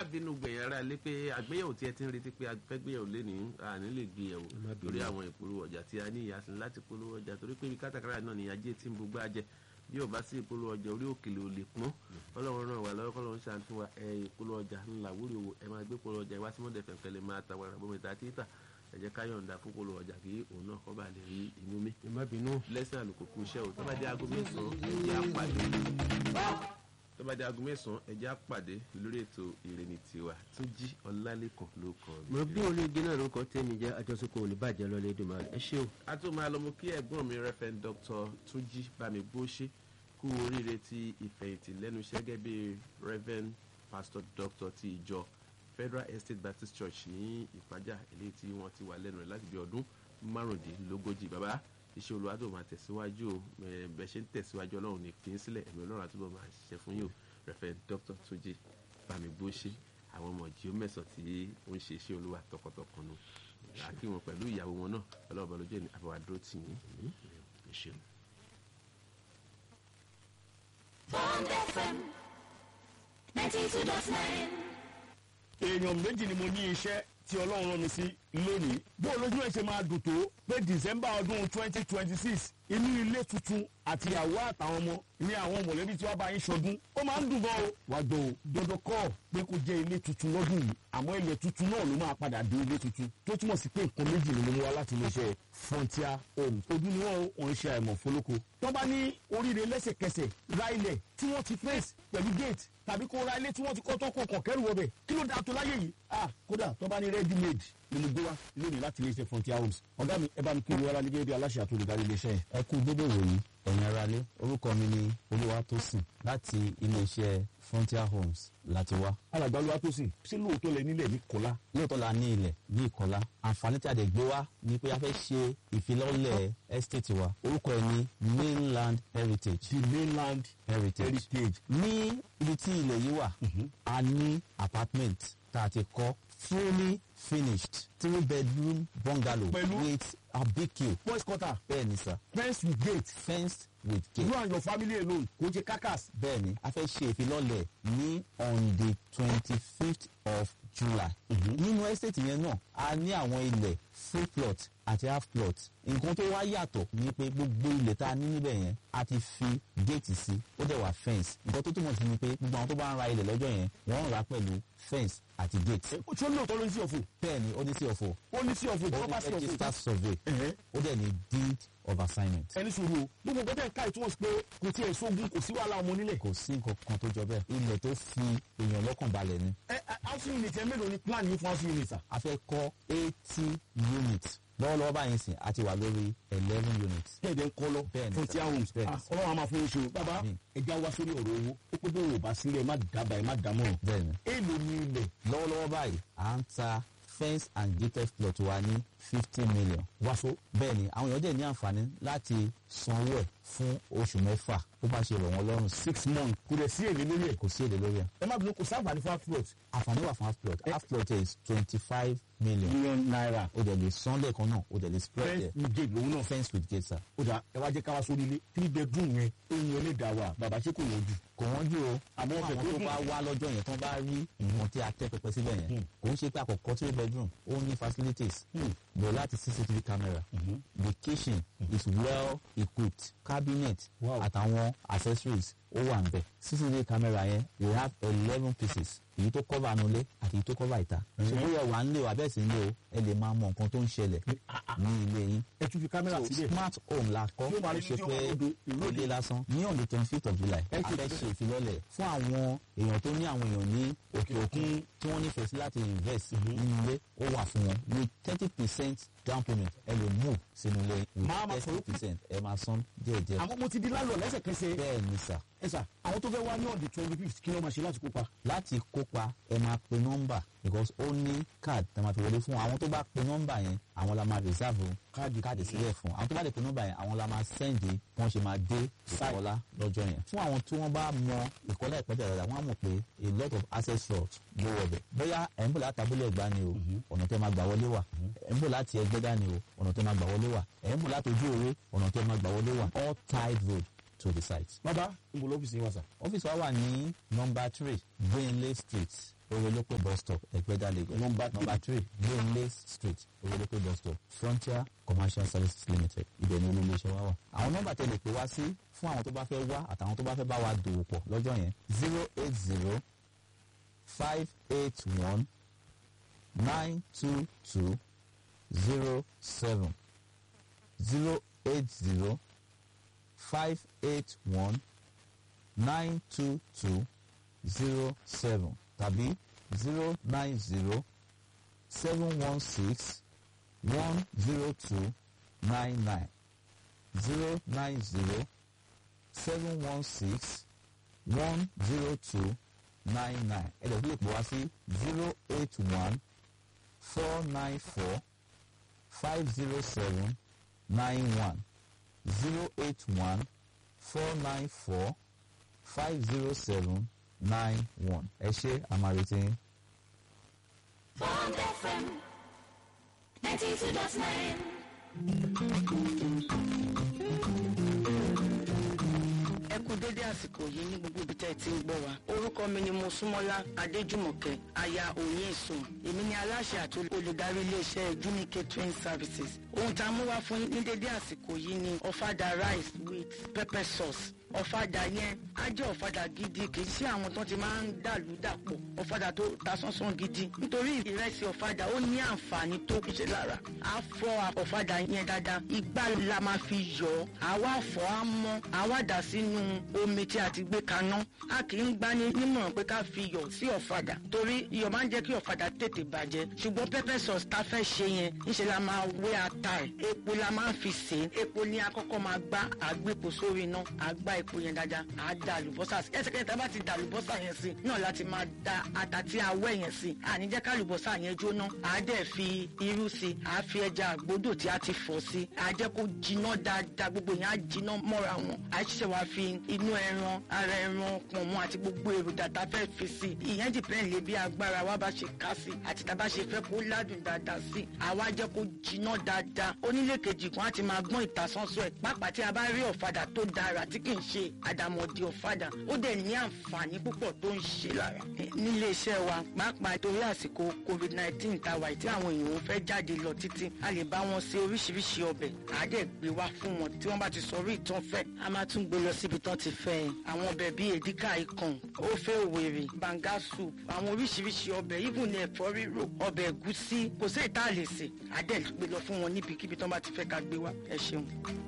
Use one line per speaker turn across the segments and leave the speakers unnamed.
bínú gbẹ̀yìn ara lé pé àgbéyẹ̀wò tí ẹ ti ń retí pé afẹ́gbéyẹ̀wò lé ní àní lè gbé yẹ̀wò
má bínú.
lórí àwọn ìpolówó ọjà tí a ní ìyàsìn láti polówó ọjà torí pé ibi kátàkárà náà ni ajé tí ń gbogbo àjẹ bí ò bá sí ìpolówó ọjà orí òkèlè ò lè pọ́n ọlọ́run ràn wá lọ́wọ́ kọ́lọ́run ṣàánú fún wa ẹ ìpolówó ọjà ńlá wúrí owó ẹ máa gbé polówó ọjà ìwá sí mọ́tẹ̀ fẹ̀fẹ̀ lè máa ta wàrà bọ́mọ ìta títà ẹ jẹ́ ká yọ̀ǹda fún polówó ọjà kí òun náà kọ́ bá lè rí inú mi
ẹ má bínú.
lẹ́sìn àlùkò kù iṣẹ́ o tó bá dé aago mẹ́sàn-án ẹ̀jẹ̀ àpàdé tó bá dé aago mẹ́sàn-án ẹ̀jẹ̀ àpàdé lórí ètò ìrìnnì tiwa tó jí ọlálẹ́kàn ló kàn mí.
mo bí olóògbé náà lórúkọ tẹ́mi jẹ́ àjọṣepọ̀ oníbàjẹ́ lọ́lẹ́ dùnmọ́ ẹ ṣé o.
a tún máa lọ mú kí ẹ̀gbọ́n mi rẹ́fẹ̀n dr túnjí bámigbóṣe kú oríire ti ìfẹ̀yìntì lẹ́nu iṣẹ́ gẹ́gẹ́ bí rẹ́fẹ̀n pastor dr ti ìjọ federal estate baptist church ní ìpájà eléyìí tí wọ́n ti wà lẹ́nu rẹ̀ láti bí ọdún márùndínlógójì bàbá iṣẹ́ olúwa tó máa tẹ̀síwájú o ẹ̀, bẹ́ẹ̀ ṣe ń tẹ̀síwájú ọlọ́run ní fi ń sílẹ̀ ẹ̀mí ọlọ́run àtúbọ̀ máa ṣiṣẹ́ fún yín o rẹ́fẹ̀n dr túnjí bámigbóṣe àwọn ọmọ jíò mẹ́sàn tí ó ń ṣe iṣẹ́ olúwa tọkàntọkàn nù àkí wọn pẹ̀lú ìyàwó wọn náà ọlọ́ọ̀bọ lójú ẹni àbẹ̀wò àdúró tì yín ẹ ṣeun.
Bond FM 92.9.
èèyàn méjì ni mo ní iṣẹ́ tí ọlọ́run rán mi sí lónìí bó lójú ẹ̀ ṣe máa dùn tó pé december ọdún twenty twenty six inú ilé tuntun àti ìyàwó àtàwọn ọmọ ní àwọn mọ̀lẹ́bí tí wọ́n bá yín ṣọdún ó máa ń dùn gan o wàá gbọ́ o dandan kọ́ pé kó jẹ́ ilé tuntun lọ́dún yìí àmọ́ ilé tuntun náà ló máa padà dé ilé tuntun tó túmọ̀ sí pé nǹkan méjì ni mo mú wá láti iléeṣẹ́ frontier home ojú ni wọ́n ò ń ṣe àìmọ̀ fólókó tó bá ní oríire lẹ́sẹ̀kẹsẹ̀ ra ilẹ̀ tí wọ́n ti fẹ́ẹ̀sì pẹ̀lú gate tàbí kó ra ilé tí wọ́n ti kọ́ tó kọ̀ kọ̀ kẹ́rù wọbẹ̀ kí ló dáa tó láyé yìí ah kódà tó bá ní ready made ni mo gbé wá lónìí láti iléeṣẹ́ frontier homes ọ̀gá mi ẹ bá mi kí ni wọ́n gẹ́gẹ́ bí aláṣẹ àti olùdarí iléeṣẹ́ yẹn.
ẹ kú dédé wòyí ẹ̀yin aráalé orúkọ mi ni olúwatósìn láti iléeṣẹ́ frontier homes láti wá.
alàgbàlúwa tó sìn ṣé lóòótọ́ lẹ nílẹ̀ ní kọ́lá
lóòótọ́ la ní ilẹ̀ ní ìkọlá àǹfààní tí a dẹ̀ gbé wá ni pé a fẹ́ ṣe ìfilọ́lẹ̀ estate wa orúkọ ẹ̀ ní mainland heritage
the mainland
heritage
heritage
ní ibi tí ilẹ̀ yìí wà a ní apartment tá a ti kọ́ fully finished three bedroom bungalow
Pẹ̀lú?
with a bq
boys quarter
bẹ́ẹ̀ ni sir
fence with gate
fenced with gate.
you and your family alone kò jẹ kakas
bẹ́ẹ̀ ni a fẹ́ ṣe ìfilọ́lẹ̀ ní on the twenty fifth of july. nínú estate yẹn náà a ní àwọn ilẹ̀ full plot àti half plot nǹkan tó wá yàtọ̀ ni pé gbogbo ilẹ̀ tá a ní níbẹ̀ yẹn a ti fi géètì sí ó dẹ̀ wà fence nǹkan tó túmọ̀ sí ni pé gbogbo àwọn tó bá ń ra ilẹ̀ lọ́jọ́ yẹn wọ́n ń rà pẹ̀lú fence àti gate.
ṣé lóòótọ́ ló ní sí ọ̀fọ̀
bẹ́ẹ̀ ni ó ní sí ọ̀fọ̀
ó ní sí ọ̀fọ̀
ó
ìjọba
ní
bá sí ọ̀fọ̀
register survey
Ẹ̀hẹ́.
ó dẹ̀ ní deed of assignment.
ẹni sùúrù o gbogbo nǹkan tẹ̀ ń ká ìtumọ̀ sí pé kò tiẹ̀ sógun kò sí wàhálà ọmọ nílẹ̀.
kò sí nǹkan kan tó jọ bẹ́ẹ̀ ilẹ̀ tó fi èèyàn lọ́kàn balẹ̀ ni.
ẹ ẹ housing unit ẹ mélòó ni plan yín fún housing unit sà.
a fẹ́ kọ́ eighty units lọ́wọ́lọ́wọ́ báyìí sìn a ti wà lórí eleven units.
kẹ́ẹ̀dẹ̀ ń kọ́ lọ
Bẹ́ẹ̀ni,
frontier
sir.
homes
Bẹ́ẹ̀ni,
Ah,
sir.
ọlọ́run a máa fún yín ṣe o bàbá
Àmín.
ẹja wá sórí ọ̀rọ̀ owó ó pé bó o bá sílẹ̀ ẹ má dábàá ẹ má dámọ̀ràn.
bẹ́ẹ̀ni
èèlò ni ilẹ̀
lọ́wọ́lọ́wọ́ báyìí à ń ta fence and gated plot wa ní fifty million.
wàṣọ.
bẹ́ẹ̀ni àwọn èèyàn dẹ̀ ní àǹfààní láti sanwó ẹ̀ fún oṣù mẹ́fà bó bá ṣe rọ̀ wọ́n lọ́rùn sí.
six months kò dẹ̀ sí èlé lórí ẹ̀.
kò sí èdè lórí ẹ̀.
ẹ má bínú kò sábà ní fún afrot
àǹfààní wà fún half plot half plot is twenty five million.
million naira
o dẹ̀ lè san lẹ́ẹ̀kan náà o dẹ̀ lè spread
fence
ẹ̀
with gate lòun náà.
fence with gate sir.
ó dà ẹ wá jẹ́ ká wá sórí ilé three bedroom yẹn eyín ẹlẹ́dàá wa bàbá ṣé kò wọ́n jù.
kò wọ́n jù o
Àmọ́
àmọ́
ọ̀fẹ́
àwọn
tó
tó
dùn.
bá wá lọ́jọ́ yẹn tó bá rí nǹkan tí a tẹ́ pẹpẹ síbẹ̀ yẹn kò ń ṣe pé àkọ́kọ́ three bedroom ó ní facilities bẹ̀rẹ̀ láti cctv camera the kitchen is well equipped cabinet
Wow.
àtàwọn accessories ó wà nbẹ cctv camera yẹn we have eleven pieces èyí tó cover nulẹ̀ àti èyí tó cover ìta ṣùgbọ́n yẹ wà ń lé o abẹ́ sí ń lé o ẹ lè máa mọ nǹkan tó ń ṣẹlẹ̀ ní ilé yín
ẹ tún fi kámẹ́rà
so
sílẹ̀.
smart home la kọ́
Yóò máa
ó
rí
ṣe
fídíò
pé
odò ìlú
ilé lásán ní on the twenty fifth of july
Ẹ
a
ṣe
fẹ́
ìfilọ́lẹ̀.
ṣe ìfilọ́lẹ̀ fún àwọn èèyàn tó ní àwọn èèyàn ní òkè òkun tí wọ́n nífẹ̀ẹ́ sí láti invest nínú ilé ó wà fún wọn with thirty percent down payment ẹ lè move sínú ilé
Máa ma
with
sọ̀rọ̀
thirty percent ẹ máa san díẹ̀díẹ̀
àmọ́ mo ti di lálọ́ lẹ́sẹ̀kẹsẹ̀.
bẹ́ẹ̀ ni sà
ẹ sà àwọn tó fẹ́ wá ní on the twenty fifth kí ló máa ṣe láti kópa.
láti kópa ẹ máa pe nọ́mbà because ó ní card tá a máa fi wọlé fún àwọn tó bá pe nọ́mbà yẹn àwọn la máa reserve
Káàdì
káàdì sílẹ̀ fún àwọn tó bá lè pe nọ́mbà yẹn àwọn la máa send bí wọ́n ṣe máa dé ìkọlá lọ́jọ́ yẹn fún àwọn tí wọ́n bá mọ ìkọlá ìpẹ́jẹ́ dáadáa wọ́n á mọ̀ pé a lot of access routes ló wọ̀ bẹ̀ bóyá ẹ̀ ń bọ̀ láti abúlé ẹ̀gbá ni o ọ̀nà tẹ́ máa gbà wọlé wà ẹ̀ ń bọ̀ láti ẹgbẹ́dá ni o ọ̀nà tẹ́ máa gbà wọlé wà ẹ̀ ń bọ̀ láti ojú òwe ọ̀nà tẹ́ máa gbà wọlé wà all tied road to the site
bàbá n bò lọ́fíìsì yín wá sà.
ọ́fíìsì wa wà ní nọmba three greenley street owolopo bus stop ẹgbẹ́dá lagos
Number three.
number three greenlay street owolopo bus stop frontier commercial services limited ibẹ̀ ni olú iléeṣẹ́ wa wà. àwọn nọ́mbà tẹ̀lé pé wá sí fún àwọn tó bá fẹ́ wá àtàwọn tó bá fẹ́ bá wa dòwò pọ̀ lọ́jọ́ yẹn zero eight zero five eight one nine two two zero seven zero eight zero five eight one nine two two zero seven tàbí zero nine zero seven one six one zero two nine nine zero nine zero seven one six one zero two nine nine ẹ lè fi èpò wá sí zero eight one four nine four five zero seven nine one zero eight one four nine four five zero seven nine one ẹ ṣe àmàrètí yín.
Bond FM 92.9.
ẹ kú dédé àsìkò yìí ní gbogbo ibi tẹ́ ẹ ti ń gbọ́ wa orúkọ mi ni mosúnmọ́lá adéjùmọ̀kẹ́ aya òye ìsùn èmi ni aláṣẹ àti olùdarí iléeṣẹ́ juni catering services ohun tá a mú wá fún yín ní dédé àsìkò yìí ni ọ̀fadà rice with pepper sauce ọ̀fadà yẹn á jẹ́ ọ̀fadà gidi kì í sí àwọn tó ti máa ń dàlú dàpọ̀ ọ̀fadà tó ta sánsán gidi nítorí ìrẹsì ọ̀fadà ó ní àǹfààní tó ṣe lára á fọ ọ̀fadà yẹn dáadáa igbá la máa fi yọ̀ ọ́ àwa fọ̀ á mọ́ àwa dà sínú omi tí a ti gbé kaná a kì í gbani nímọ̀ràn pé ká fi iyọ̀ sí ọ̀fadà torí iyọ̀ máa ń jẹ́ kí ọ̀fadà tètè bàjẹ́ ṣùgbọ́n pepper sauce tá a fẹ́ ṣe yẹn ńṣe la máa wé ata ẹ̀ epo la máa ń fi sè é epo ní akọ́kọ́ máa gbá àgbépo sórí iná àgbá epo yẹn dáadáa à á da àlùbọ́sà sí ẹsẹ̀kẹ́sẹ̀ tá a bá ti da àlùbọ́sà yẹn sí náà láti máa da ata tí a wẹ̀ yẹn sí àní jẹ́ ká àlùbọ́sà yẹn jóná à á dẹ̀ fi irú sí à á fi ẹja àgbódò tí a ti fọ̀ sí à á jẹ́ kó jiná dáadáa gbogbo yẹn á jiná mọ́ra wọn à á ṣiṣẹ́ wá fi inú ẹran ara ẹran pọ̀nmọ́ àti gbogbo èròjà tá a fẹ́ fi sí ìyẹn dìpẹ́ǹd lé bí agbára wa bá ṣe ká sí àti tá a bá ṣe fẹ́ kó ládùn dáadáa sí àwa jẹ́ kó jiná dáadáa onílé kejì kan á ti máa gbọ́n ìtasọ́sọ́ ẹ̀ pàápàá tí a bá rí ọ̀fadà tó dára tí kì í ṣe àdàmọ̀dì ọ̀fadà ó dẹ̀ ní àǹfààní púpọ̀ tó ń ṣe lára nílé iṣẹ́ wa pàápàá torí àsìkò covid nineteen ta wà tí àwọn èèyàn fẹ́ jáde lọ títí a lè bá wọn ṣe oríṣiríṣi ọbẹ̀ à á dẹ̀ gbé wá fún wọn tí wọ́n bá ti sọ orí ìtàn fẹ́ a máa tún gbé lọ síbi tán ti fẹ́ ẹ̀ àwọn ọbẹ̀ bíi èdíkà ikàn ófé òwèrè banga soup àwọn oríṣiríṣi ọbẹ̀ even ní ẹ̀fọ́ ríro ọbẹ̀ ẹ̀gúsí kò sí ìta lè sè á dẹ̀ gbé lọ fún wọn níbikíbi tán bá ti fẹ́ ká gbé wá ẹ ṣeun.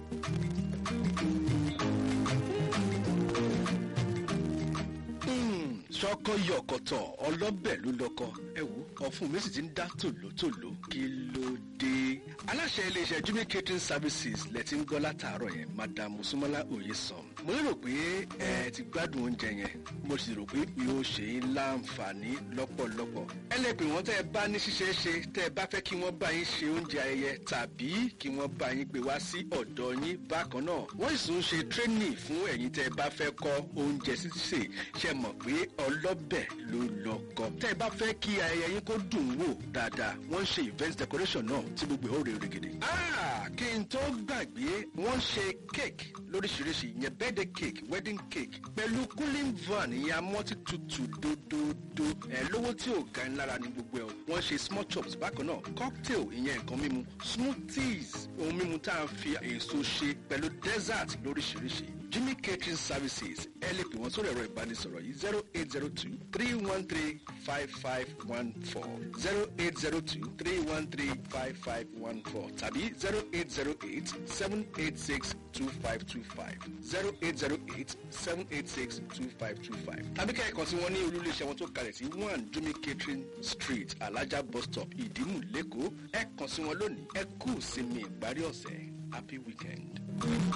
sọkọ yọkọtọ ọlọbẹ ló lọkọ ẹ wo ọfun mi sì ti ń dá tòlótòló kí ló dé. aláṣẹ iléeṣẹ́ jumi catering services lẹ ti ń gbọ́ látàárọ̀ yẹn madam musumola oyesan mo lérò pé ẹ ti gbádùn oúnjẹ yẹn mo sì rò pé yóò ṣe é láǹfààní lọ́pọ̀lọpọ̀. ẹ lè pè wọ́n tẹ́ ẹ bá ní ṣíṣe é ṣe tẹ́ ẹ bá fẹ́ kí wọ́n bá yín ṣe oúnjẹ ayẹyẹ tàbí kí wọ́n bá yín gbé wá sí ọ̀dọ̀ yín bákan náà. wọ́n sì tún ṣe training fún ẹ̀yin tẹ́ ẹ bá fẹ́ kọ́ oúnjẹ sísè ṣe mọ̀ pé ọlọ́bẹ̀ ló lọ́kọ. tẹ́ ẹ bá fẹ́ kí ayẹyẹ yín kó dùn wò dáadáa wọ́n ń ṣe event decoration náà tí gbogbo ẹ̀ ó rè règèdè. Ah, kí n tó gbàgbé wọ́n ń ṣe cake lóríṣiríṣi ìyẹn birthday cake wedding cake pẹ̀lú cooling van ìyẹn amọ́tí tutù dódódó ẹ̀ lówó tí ò ga ń lára ní gbogbo ẹ̀ o. wọ́n ṣe small chops bákan náà cocktail ìyẹn nǹkan mímu smoothies ohun mímu tá a fi èso ṣe pẹ̀lú dessert lóríṣiríṣi jimmy catering services ẹ lè pè wọ́n sórí ẹ̀rọ ìbánisọ̀rọ̀ yìí zero eight zero two three one three five five one four zero eight zero two three one three five five one four tàbí zero eight zero eight seven eight six two five two five zero eight zero eight seven eight six two five two five tàbí kẹ́ ẹ̀ kàn sí wọn ní olúléeṣẹ́ wọn tó kalẹ̀ sí one jimmy catering street alájà bus stop ìdímù lẹ́kọ̀ọ́ ẹ kàn sí wọn lónìí ẹ kú sinmi ìparí ọ̀sẹ̀ happy weekend.